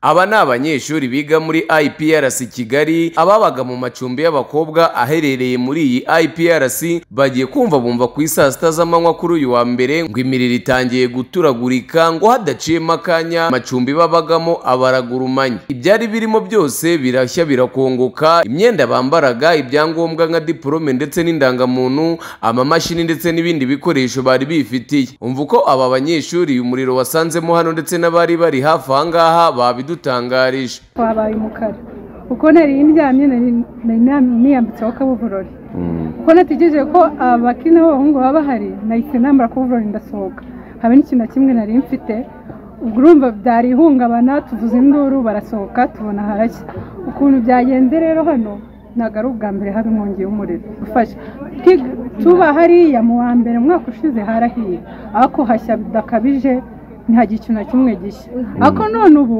Aba ni abanyeshuri biga muri IPRC Kigali ababaga mu macumbi y'abakobwa aherereye muri iyi IPRC bagiye kumva bumva ku isaa sita z'amanywa kuri uyu wa mbere ngo imiriro itangiye guturagurika ngo hadaciyemo akanya amacumbi babagamo abaragurumanye ibyari birimo byose birashya birakongoka imyenda bambaraga ibyangombwa nka diporome ndetse n'indangamuntu amamashini ndetse n'ibindi bikoresho bari bifitiye umva uko aba banyeshuri uyu muriro wasanzemo hano ndetse n'abari bari hafi aha ngaha babidutangarije twabaye umukara kuko nari ndyamye nari niyambitseho akabuburori kuko nategereje ko abakina b'abahungu baba bahari nahise nambara akabuburori ndasohoka haba n'ikintu na kimwe nari mfite ubwo urumva byari ihungabana tuvuze induru barasohoka tubona harashya ukuntu byagenze rero hano ntabwo ari ubwa mbere haba inkongi y'umuriro ufashe tuba hariya mu wa mbere umwaka ushize harahiye ariko hashya bidakabije ntihagira ikintu na kimwe gishya ariko none ubu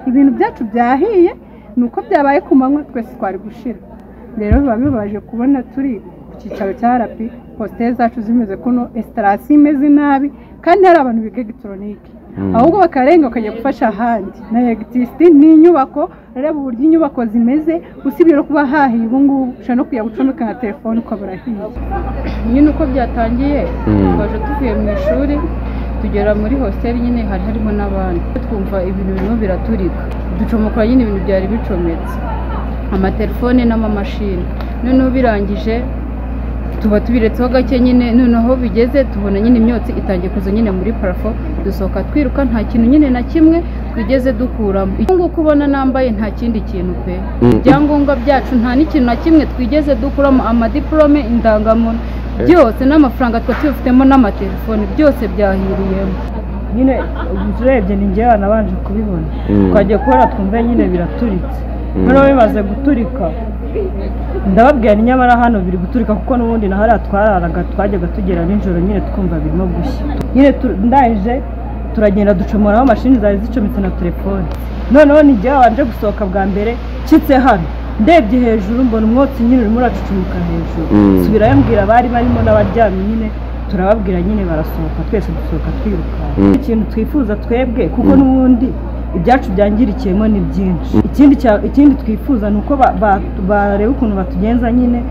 ibintu byacu byahiye ni uko byabaye ku manywa twese twari gushira rero biba bibabaje kubona turi ku cyicaro cya rapi positeri zacu zimeze kuno esitarasi imeze nabi kandi hari abantu biga elegitoronike ahubwo bakarenga bakajya gufasha ahandi na elegitirisiti ni inyubako reba uburyo inyubako zimeze usibye no kuba hahiye ubu ngubu ushobora no kujya gucomeka nka telefone ukabura hiye nyine uko byatangiye twaje tuvuye mu ishuri tugera muri hositeli nyine hari harimo n'abandi twumva ibintu birimo biraturika ducomoka nyine ibintu byari bicometse amatelefone n'amamashini noneho birangije tuba tubiretseho gake nyine noneho bigeze tubona nyine imyotsi itangiye kuza nyine muri parafo dusohoka twiruka nta kintu nyine na kimwe twigeze dukuramo icyo nguko ubona nambaye nta kindi kintu pe ibyangombwa byacu nta n'ikintu na kimwe twigeze dukuramo amadiporome indangamuntu byose n'amafaranga twari tubifitemo n'amatelefoni byose byahiriyemo nyine urebye ni ngewe nabanje kubibona twagiye kubona twumve nyine biraturitse noneho bimaze guturika ndababwira ni nyamara hano biri guturika kuko n'ubundi na hariya twararaga twajyaga tugera nijoro nyine twumva birimo gushya nyine ndangije turagenda ducomoraho mashini zari zicometse na telefone noneho ni ngewe wabanje gusohoka bwa mbere nshyitse hano ndebye hejuru mbona umwotsi nyine urimo uracucumuka hejuru subirayo mbwira abari barimo n'abaryamye nyine turababwira nyine barasohoka twese dusohoka twirukanka ikintu twifuza twebwe kuko n'ubundi ibyacu byangirikiyemo ni byinshi ikindi twifuza ni uko bareba ukuntu batugenza nyine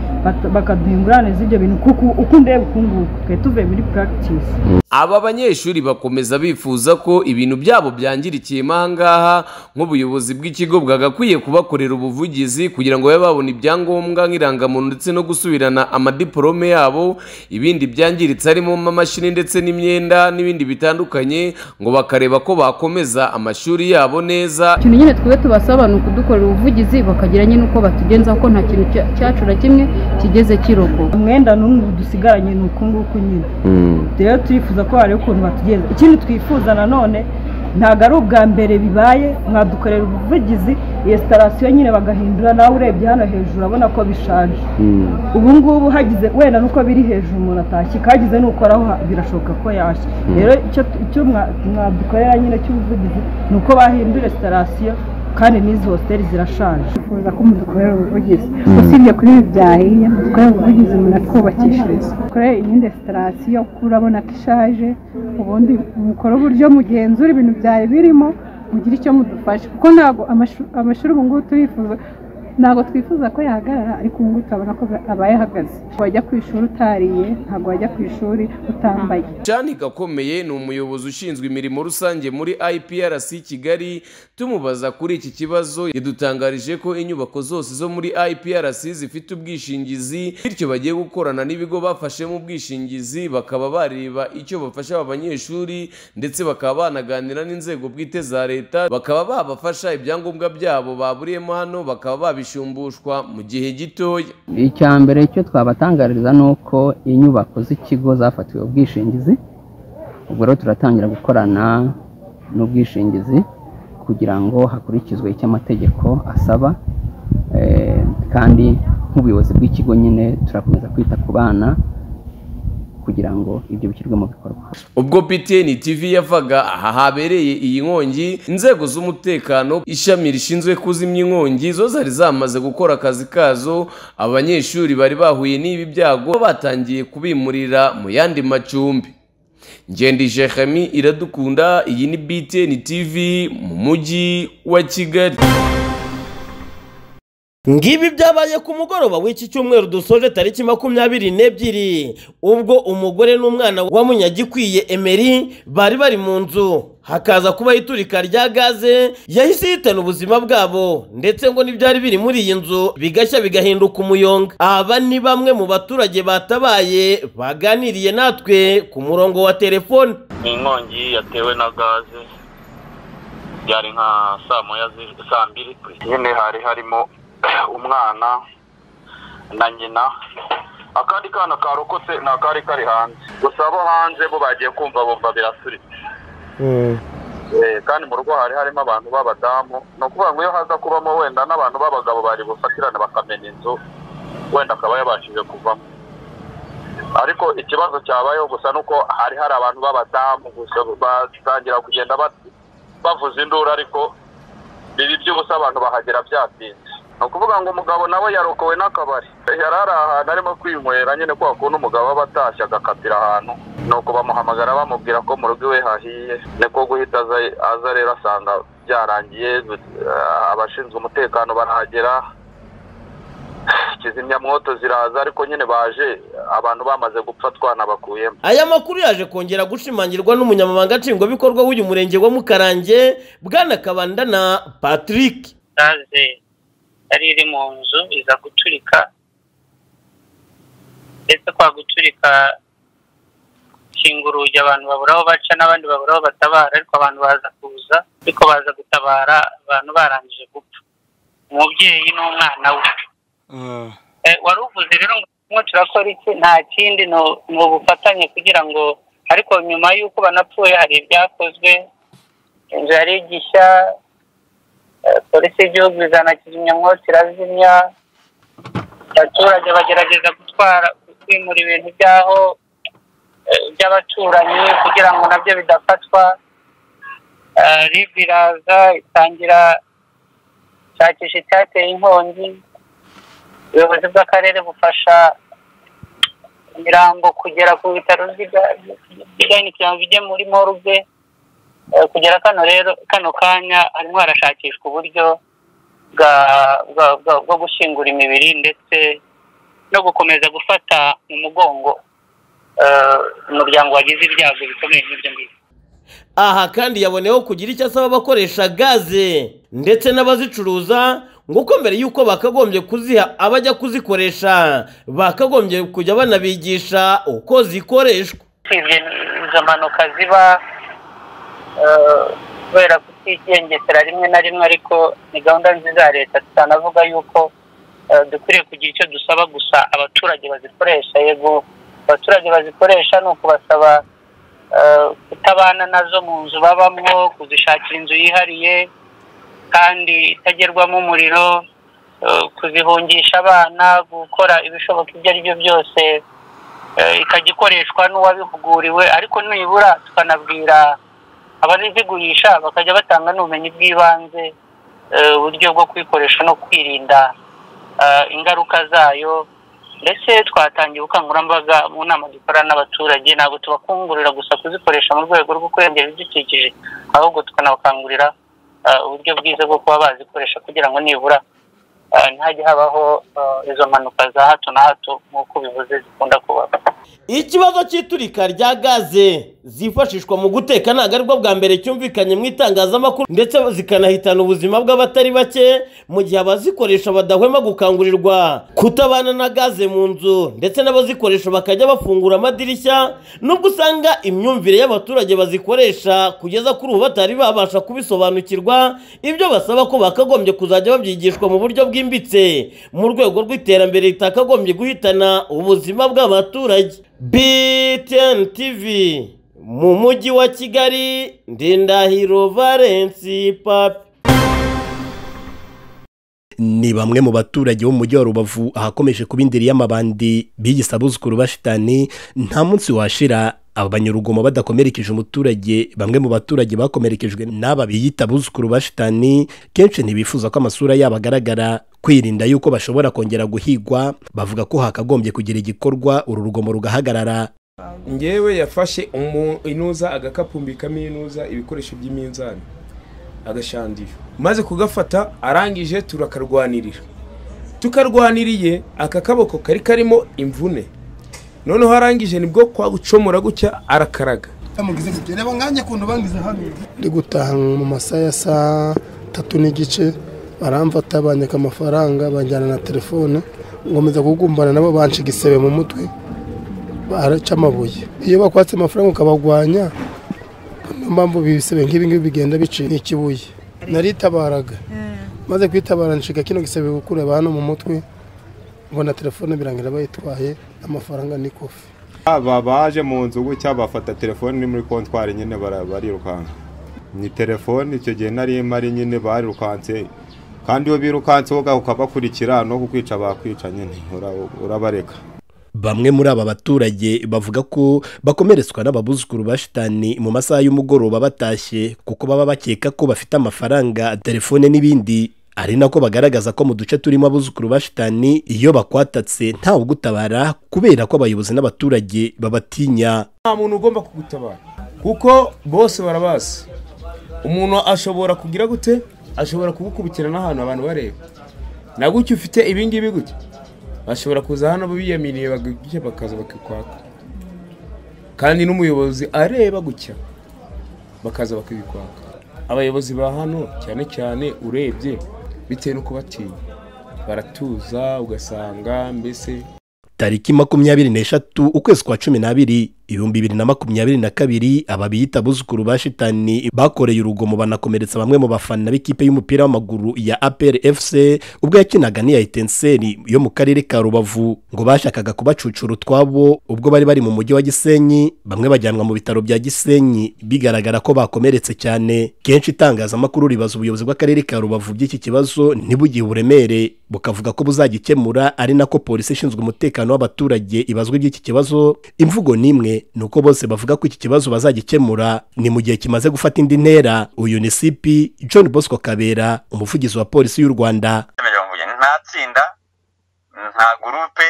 bakaduha ingurane z'ibyo bintu kuko uko ndeba uku nguku twari tuvuye muri puragitisi aba banyeshuri bakomeza bifuza ko ibintu byabo byangirikiyemo aha ngaha nk'ubuyobozi bw'ikigo bwagakwiye kubakorera ubuvugizi kugira ngo babe babona ibyangombwa nk'irangamuntu ndetse no gusubirana amadiporome yabo ibindi byangiritse harimo amamashini ndetse n'imyenda n'ibindi bitandukanye ngo bakareba ko bakomeza amashuri yabo neza ikintu nyine twe tubasaba ni ukudukorera ubuvugizi bakagira nyine uko batugenza ko nta kintu cyacu na kimwe kigeze kirogoka umwenda n'umwe dusigaranye ni uku nguku nyine rero turifuza ko hari ukuntu batugenza ikindi twifuza nanone ntabwo ari ubwa mbere bibaye mwadukorera ubuvugizi iyo sitarasiyo nyine bagahindura nawe urebye hano hejuru urabona ko bishaje ubu ngubu hagize wenda nuko biri hejuru umuntu atashyika hagize nukoraho birashoboka ko yashya rero icyo mwadukorera nyine cy'ubuvugizi ni uko bahindura sitarasiyo kandi n'izi hositeli zirashaje twifuza ko mudukorera ubuvugizi usibye kuri ibi byahiye mudukorera ubuvugizi munatwubakishiriza dukorere iyindi sitarasiyo kuko urabona ko ishaje ubundi mukora uburyo mugenzura ibintu byari birimo mugire icyo mudufasha kuko ntabwo amashuri ubu ngubu turifuza ntabwo twifuza ko yahagarara ariko ubu ngubu turabona ko abaye ahagaze wajya ku ishuri utariye ntabwo wajya ku ishuri utambaye jani gakomeye ni umuyobozi ushinzwe imirimo rusange muri iprc kigali tumubaza kuri iki kibazo yadutangarije ko inyubako zose zo muri iprc zifite ubwishingizi bityo bagiye gukorana n'ibigo bafashemo ubwishingizi bakaba bareba icyo bafasha aba banyeshuri ndetse bakaba banaganira n'inzego bwite za leta bakaba babafasha ibyangombwa byabo baburiyemo hano bakaba babi bisumbushwa mu gihe gitoya icya mbere cyo twabatangariza ni uko inyubako z'ikigo zafatiwe ubwishingizi ubwo rero turatangira gukorana n'ubwishingizi kugira ngo hakurikizwe icyo amategeko asaba kandi nk'ubuyobozi bw'ikigo nyine turakomeza kwita ku bana kugira ngo ibyo bishyirwe mu bikorwa ubwo piteni tv yavaga aha habereye iyi nkongi inzego z'umutekano ishami rishinzwe kuzimya inkongi zo zari zamaze gukora akazi kazo abanyeshuri bari bahuye n'ibi byago batangiye kubimurira mu yandi macumbi ngende jehami iradukunda iyi ni btn tv mu mujyi wa kigali ngibi byabaye ku mugoroba w'iki cyumweru dusoje tariki makumyabiri n'ebyiri ubwo umugore n'umwana wa munyagikwiye emeri bari bari mu nzu hakaza kubaho iturika rya gaze yahise yihitana ubuzima bwabo ndetse ngo n'ibyari biri muri iyi nzu bigashya bigahinduka umuyonga aba ni bamwe mu baturage batabaye baganiriye natwe ku murongo wa telefone ni inkongi yatewe na gaze byari nka saa moya zi- saa mbiri nyine hari harimo umwana na nyina akandi kana karokotse ni akari kari hanze gusa abo hanze bo bagiye kumva bumva birasuritse Eh, kandi mu rugo hari harimo abantu b'abadamu ni ukuvuga ngo iyo haza kubamo wenda n'abantu b'abagabo bari bufatirane bakamena inzu wenda akaba yabashije kuvamo ariko ikibazo cyabayeho gusa ni uko hari hari abantu b'abadamu gusa batangira kugenda bat- bavuza induru ariko bibi by'ubusa abantu bahagera byatinze ni ukuvuga ngo umugabo nawe yarokowe n'akabari yari ari ahantu arimo kwinywera nyine kwa kuntu umugabo aba atashye agakatira ahantu ni uko bamuhamagara bamubwira ko mu rugo iwe hahiye niko guhita aza aza rero asanga byarangiye eh, abashinzwe umutekano barahagera kizimyamwoto ziraza ariko nyine baje abantu bamaze gupfa twanabakuyemo aya makuru yaje kongera gushimangirwa n'umunyamabanga nshingwabikorwa w'uyu murenge wa mukarange bwana kabandana patrick gaze yari iri mu nzu iza guturika ndetse kwa guturika kinga urugi abantu babura aho baca n'abandi babura aho batabara ariko abantu baza kuza ariko baza gutabara abantu barangije gupfa umubyeyi n'umwana we Eh, wari uvuze rero ngo turimo turakora iki nta kindi ni- ni ubufatanye kugira ngo ariko nyuma y'uko banapfuye hari ibyakozwe inzu yari igishya Eh, polisi y'igihugu izana kizimyamwoto irazimya abaturage bagerageza gutwara kwimura ibintu by'aho eh, by'abaturanyi kugira ngo nabyo bidafatwa Eh, ribu iraza itangira ishakisha icyateye inkongi ubuyobozi bw'akarere bufasha imirambo kugera ku bitaro by'igahindukira ngo ijye muri morgue Eh, kugera kano rero kano kanya harimo harashakishwa uburyo bwa- bwa- bwa- bwo gushyingura imibiri ndetse no gukomeza gufata mu mugongo eh, umuryango wagize ibyago bikomeye nk'ibyo ngibyo aha kandi yaboneyeho kugira icyo asaba abakoresha gaze ndetse n'abazicuruza nguko mbere y'uko bakagombye kuziha abajya kuzikoresha bakagombye kujya banabigisha uko zikoreshwa usibye izo mpanuka ziba eh, kubera kutigengesera rimwe na rimwe ariko ni gahunda nziza ya leta tutanavuga yuko eh, dukwiriye kugira icyo dusaba gusa abaturage bazikoresha yego abaturage bazikoresha ni ukubasaba eh, kutabana nazo mu nzu babamo kuzishakira inzu yihariye kandi itagerwamo umuriro eh, kuzihungisha abana gukora ibishoboka ibyo ari byo byose eh, ikajya ikoreshwa n'uwabihuguriwe ariko nibura tukanabwira abazigurisha bakajya batanga n'ubumenyi bw'ibanze eh, uburyo bwo kuyikoresha no kwirinda eh, ingaruka zayo ndetse twatangiye ubukangurambaga mu nama dukorana n'abaturage ntabwo tubakungurira gusa kuzikoresha mu rwego rwo kurengera ibidukikije ahubwo tukanabakangurira eh, uburyo bwiza bwo kuba bazikoresha kugira ngo nibura eh, ntajya habaho eh, izo mpanuka za hato na hato nk'uko bivuze zikunda kubaho ikibazo cy'iturika rya gaze zifashishwa mu guteka ntabwo aribwo bwa mbere cyumvikanye mu itangazamakuru ndetse zikanahitana ubuzima bw'abatari bake mu gihe abazikoresha badahwema gukangurirwa kutabana na gaze mu nzu ndetse n'abazikoresha bakajya bafungura amadirishya nubwo usanga imyumvire y'abaturage bazikoresha kugeza kuri ubu batari babasha kubisobanukirwa ibyo basaba ko bakagombye kuzajya babyigishwa mu buryo bwimbitse mu rwego rw'iterambere ritakagombye guhitana ubuzima bw'abaturage btn tv mu mujyi wa kigali ndindahiro valensi papi ni bamwe mu baturage bo mu mujyi wa rubavu ahakomeje kuba indiri y'amabandi bigisa abuzukuru bashitani nta munsi washira abanyarugomo badakomerekeje umuturage bamwe mu baturage bakomerekejwe n'aba biyita abuzukuru bashitani kenshi ntibifuza ko amasura yabo agaragara kwirinda yuko bashobora kongera guhigwa bavuga ko hakagombye kugira igikorwa uru rugomo rugahagarara ngewe yafashe inuza agakapumbikamo inuza ibikoresho by'iminzani agashandira maze kugafata arangije turakarwanirira tukarwaniriye aka kaboko kari karimo imvune noneho arangije nibwo kwa gucomora gutya arakaraga reba nkanjye kuntu bangize hano ndi gutaha mu masaha ya saa tatu n'igice baramfata banyaka amafaranga banjyana na telefone ngomeza kugumbana nabo banshiga igisebe mu mutwe baraca amabuye iyo bakwatse amafaranga ukabagwanya niyo mpamvu ibisebe nk'ibi ngibi bigenda biciye ikibuye naritabaraga maze kwitabara nshiga kino gisebe gukureba hano mu mutwe mbona telefone birangira bayitwaye amafaranga ni kofi aba baje mu nzu gutya bafata telefone iri muri kontwari nyine barirukanka ni telefone icyo gihe nari mari nyine barirukanse kandi iyo birukanse woga ukabakurikira no kukwica bakwica nyine urabareka bamwe muri aba baturage bavuga ko bakomeretswa n'ababuzukuru ba shitani mu masaha y'umugoroba batashye kuko baba bakeka ko bafite amafaranga telefone n'ibindi ari nako bagaragaza ko mu duce turimo abuzukuru ba shitani iyo bakwatatse ntawe ugutabara kubera ko abayobozi n'abaturage babatinya nta muntu ugomba kugutabara kuko bose barabazi umuntu ashobora kugira gute ashobora kugukubikira n'ahantu abantu bareba nagutya ufite ibingibi gutya bashobora kuza hano biyaminiye bagutya bakaza bakikwaka kandi n'umuyobozi areba gutya bakaza bakibikwaka abayobozi ba hano cyane cyane urebye bitewe n'uko batinya baratuza ugasanga mbese tariki makumyabiri n'eshatu ukwezi kwa cumi n'abiri ibihumbi bibiri na makumyabiri na kabiri aba biyita abuzukuru ba shitani bakoreye urugomo banakomeretsa bamwe mu bafana b'ikipe y'umupira w'amaguru ya apr fc ubwo yakinaga n'iya etenseri yo mu karere ka rubavu ngo bashakaga kubacucura utwabo ubwo bari bari mu mujyi wa gisenyi bamwe bajyanwa mu bitaro bya gisenyi bigaragara ko bakomeretse cyane kenshi itangazamakuru ribaza ubuyobozi bw'akarere ka rubavu by'iki kibazo ntibugihe uburemere bukavuga ko buzagikemura ari nako polisi ishinzwe umutekano w'abaturage ibazwa iby'iki kibazo imvugo n'imwe ni uko bose bavuga ko iki kibazo bazagikemura ni mu gihe kimaze gufata indi ntera uyu ni sipi john bosco kabera umuvugizi wa polisi y'u rwanda nta tsinda nta gurupe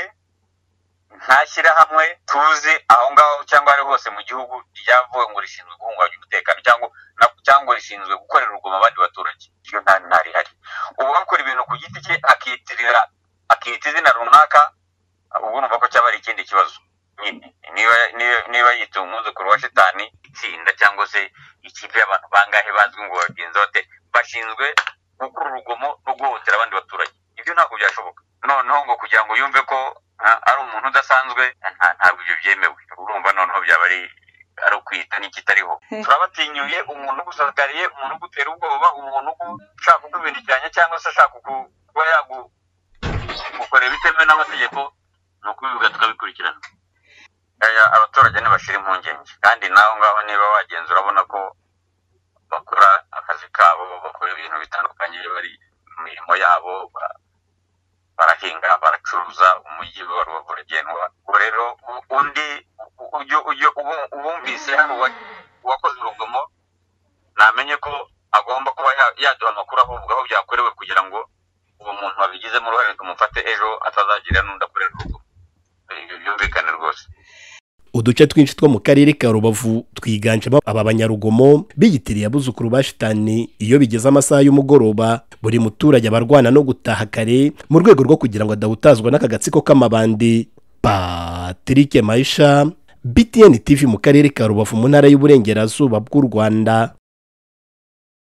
nta shyirahamwe tuzi aho ngaho cyangwa ari hose mu gihugu ryavuwe ngo rishinzwe guhungabanya umutekano cyangwa rishinzwe gukorera urugomo abandi baturage iyo nta rihari ubu akora ibintu ku giti cye akiyitirira akiyita izina runaka ubu numva ko cyaba ari ikindi kibazo niba yita umwuzukuru wa shitani itsinda cyangwa se ikipe y'abantu bangahe bazwi ngo babigenza bate bashinzwe gukora urugomo no guhohotera abandi baturage ibyo ntabwo byashoboka noneho ngo kugira ngo yumve ko ari umuntu udasanzwe ntabwo ibyo byemewe urumva noneho byaba ari ari ukwita n'ikitariho turabatinyuye umuntu ugusakariye umuntu ugutera ubwoba umuntu ushaka kukubinikiranya cyangwa se ashaka kuba yagukorera bitemewe n'amategeko ni ukubivuga tukabikurikirana abaturage ntibashyira impungenge kandi nawe ngaho niba wagenza urabona ko bakora akazi kabo bakora ibintu bitandukanye bari mu mirimo yabo barahinga baracuruza umujyi wa rubavu uragendwa ubwo rero undi ubumvise hano uwakoze urugomo namenye ko agomba kuba yaduha amakuru ahubwo aho byakorewe kugira ngo uwo muntu wabigizemo uruhare tumufate ejo atazagira n'undi akorera urugomo byumvikane rwose uduce twinshi two mu karere ka rubavu twiganjemo aba banyarugomo biyitiriye abuzukuru ba shitani iyo bigeze amasaha y'umugoroba buri muturage abarwana no gutaha kare mu rwego rwo kugira ngo adahutazwa n'aka gatsiko k'amabandi patrick mayisha btn tv mu karere ka rubavu mu ntara y'uburengerazuba bw'u rwanda